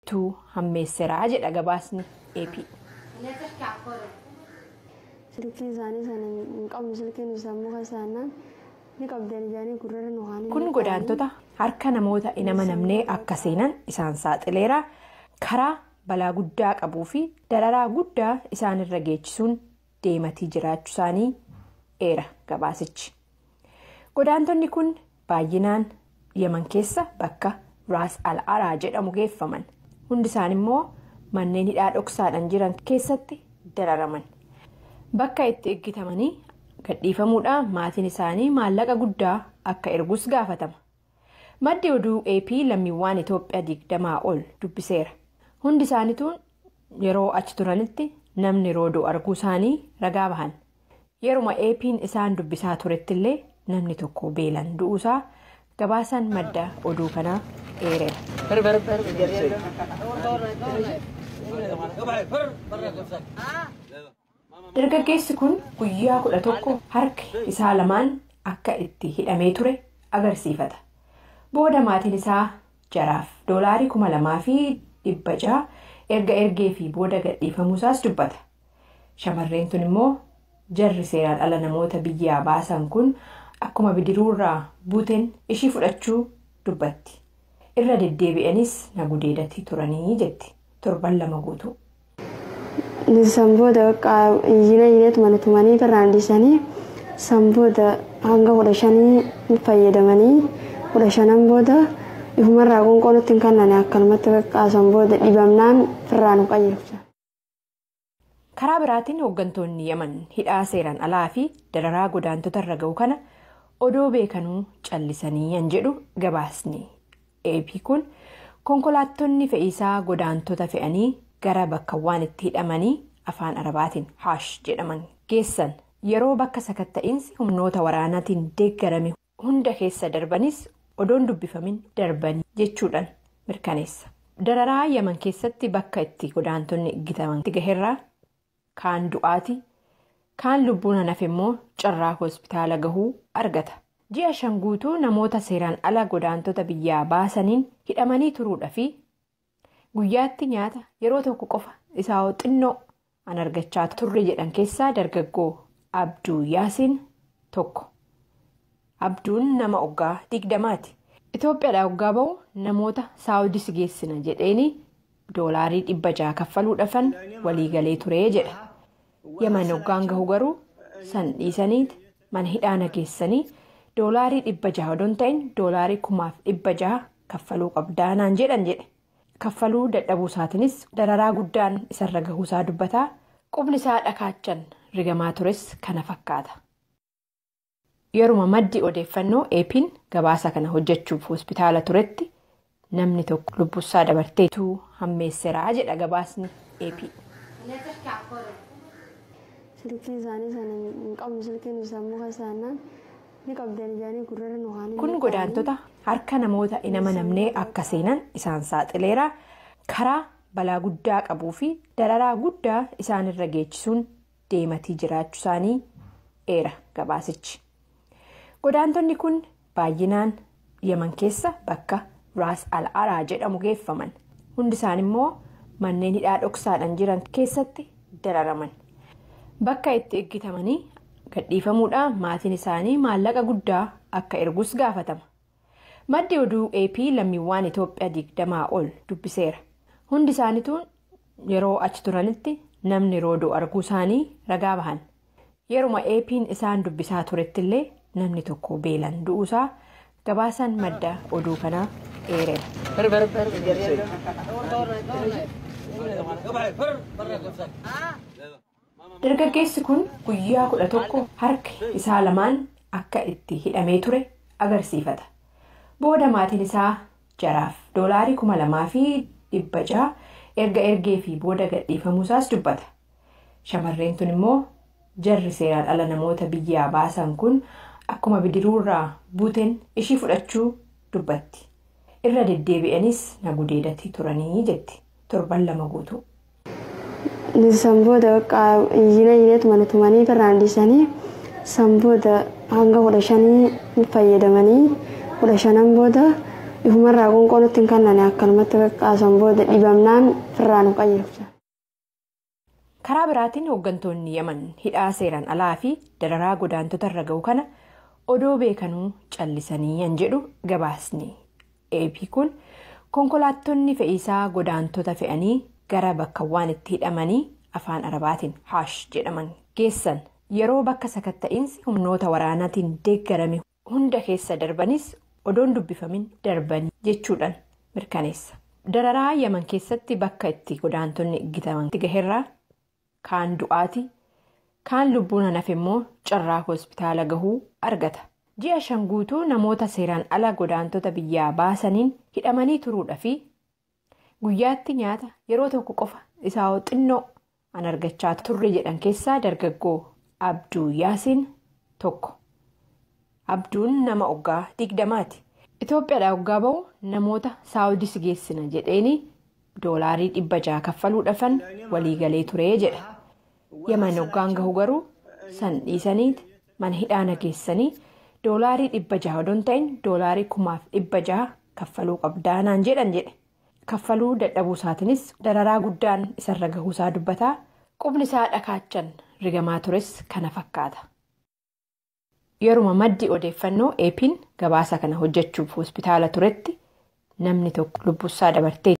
tu hammeesseraa jedha gabaasni AP. Silkii isaanii sana hin qabnu silkiin sammuu kasaanaan ni qabdan ijaanii gurrarra nu haan. Kun godaantota harka namoota hin amanamnee akka seenan isaan saaxileera. Karaa balaa guddaa qabuu fi dararaa guddaa isaanirra geechisuun deematii jiraachuu isaanii eera gabaasichi. Godaantonni kun baay'inaan Yaman keessa bakka Raas Al-Araa jedhamu geeffaman. Hundi isaan immoo manneen hidhaa dhoksaadhaan jiran keessatti dararaman. Bakka itti eeggatamanii gadhiifamuudhaan maatiin isaanii maallaqa guddaa akka ergus gaafatama. Maddi oduu AP lammiiwwan Itoophiyaa digdamaa ol dubbiseera. Hundi isaaniitu yeroo achi turanitti namni roodoo arguu isaanii ragaa bahan. Yeruma AP'n isaan dubbisaa turetti illee namni tokko beelan du'uusaa gabaasaan madda oduu kanaa eereera. Dargaggeessi kun guyyaa kudha tokko harki isaa lamaan akka itti hidhamee ture agarsiifata. Booda maatiin isaa jaraaf doolaarii kuma lamaa fi dhibba jaha erga ergee fi booda gadhiifamuusaas dubbata. Shamarreen tun immoo jarri seeraan ala namoota biyyaa baasan kun akkuma bidiruurraa buuteen ishii fudhachuu dubbatti. Irra deddeebi'anis na gudeedatii turanii jetti torban lama guutuu. Sanboota iyyina iyyineetu mana tumanii birraan dhiisanii sanboota hanga kudha shanii fayyadamanii kudha shanan booda ifumarraa qoonqoonutti hin kannane akkanumatti qaqqaasan booda dhibamnaan firraan qayyabsa. Karaa biraatiin hooggantoonni Yaman hidhaa seeraan alaa fi dararaa godaantota irra ga'u kana odoo beekanuu callisanii yan jedhu gabaasni. AP kun konkolaattonni fe'iisaa godaantota fe'anii gara bakkawwan itti hidhamanii afaan arabaatiin haash jedhaman geessan yeroo bakka sakatta'iinsi humnoota waraanaatiin deeggarame hunda keessa darbanis odoon dubbifamin darbanii jechuudhaan mirkaneessa. Dararaa Yaman keessatti bakka itti godaantonni eeggataman gaherraa kaan du'aati kaan lubbuun hanaaf immoo carraa hospitaala gahuu argata. Ji'a shan guutuu namoota seeraan ala godaantota biyyaa baasaniin hidhamanii turuudha fi guyyaatti nyaata yeroo tokko qofa isaa xinnoo an argachaa turre jedhan keessaa dargaggoo Abduu Yaasiin tokko. Abduun nama oggaa digdamaati. Itoophiyaadhaa oggaa bahu namoota saawudis geessina jedheeni doolaarii dhibba jaha kaffaluudhaafan waliigalee turee jedha. Yaman oggaan gahu garuu san dhiisaniiti mana hidhaa nageessanii doolaarii dhibba jaha odoon ta'in doolaarii kumaaf dhibba jaha kaffaluu qabdaanaan jedhan jedhe. Kaffaluu dadhabuu isaatiinis dararaa guddaan isarra gahuusaa dubbataa qubni isaa dhakaachan rigamaa tures kana fakkaata. Yeruma maddi odeeffannoo eepiin gabaasa kana hojjechuuf hospitaala turetti namni tokko lubbusaa dabarteetu hammeesseraa jedha gabaasni eepii. Silkii isaanii sana hin qabnu silkiin sammuu kasaanaan ni qabdan ijaanii gurrarra nu haan. Kun godaantota harka namoota hin amanamnee akka seenan isaan saaxileera. Karaa balaa guddaa qabuu fi dararaa guddaa isaanirra geechisuun deematii jiraachuu isaanii eera gabaasichi. Godaantonni kun baay'inaan Yaman keessa bakka Raas Al-Araa jedhamu geeffaman. Hundi isaan immoo manneen hidhaa dhoksaadhaan jiran keessatti dararaman. Bakka itti eeggatamanii gadhiifamuudhaan maatiin isaanii maallaqa guddaa akka ergus gaafatama. Maddi oduu AP lammiiwwan Itoophiyaa digdamaa ol dubbiseera. Hundi isaaniitu yeroo achi turanitti namni roodoo arguu isaanii ragaa bahan. Yeruma AP'n isaan dubbisaa turetti illee namni tokko beelan du'uusaa gabaasaan madda oduu kanaa eereera. Dargaggeessi kun guyyaa kudha tokko harki isaa lamaan akka itti hidhamee ture agarsiifata. Booda maatiin isaa jaraaf doolaarii kuma lamaa fi dhibba jaha erga ergee fi booda gadhiifamuusaas dubbata. Shamarreen tun immoo jarri seeraan ala namoota biyyaa baasan kun akkuma bidiruurraa buuteen ishii fudhachuu dubbatti. Irra deddeebi'anis na gudeedatii turanii jetti torban lama guutuu. Sanboota iyyina iyyineetu mana tumanii birraan dhiisanii sanboota hanga kudha shanii fayyadamanii kudha shanan booda ifumarraa qoonqoo nutti hin kannane akkanumatti qaqqaasan booda dhibamnaan firraa nu qayyabsan. karaa biraatiin hooggantoonni yaman hidhaa seeraan alaa fi dararaa godaantota irra ga'u kana odoo beekanuu callisanii yan jedhu gabaasni ap kun konkolaattonni fe'iisaa godaantota fe'anii gara bakkawwaan itti hidhamanii afaan arabaatiin haash jedhaman geessan yeroo bakka sakatta'iinsi humnoota waraanaatiin deeggarame hunda keessa darbanis odoon dubbifamin darbanii jechuudhaan mirkaneessa dararaa yaman keessatti bakka itti godaantonni eeggataman gaheerraa. kaan du'aati kaan lubbuun hanaaf immoo carraa hospitaala gahuu argata ji'a shan guutuu namoota seeraan ala godaantota biyyaa baasaniin hidhamanii turuudha fi guyyaatti nyaata yeroo tokko qofa isaa xinnoo an argachaa turre jedhan keessaa dargaggoo abduu yaasiin tokko abduun nama oggaa digdamaati itoophiyaadhaa oggaa ba'u namoota saawudis geessina jedheeni doolaarii dhibba jaha kaffaluudhaafan waliigalee turee jedha. yaman hoggaan gahu garuu san dhiisaniiti mana hidhaana geessanii doolaarii dhibba jaha odoon ta'in doolaarii kumaaf dhibba jaha kaffaluu qabdaanaan jedhan jedhe kaffaluu dadhabuu isaatiinis dararaa guddaan isarra gahuusaa dubbataa qubni isaa dhakaachan rigamaa tures kana fakkaata. yeruma maddi odeeffannoo eepiin gabaasa kana hojjechuuf hospitaala turetti namni tokko lubbuusaa dabartee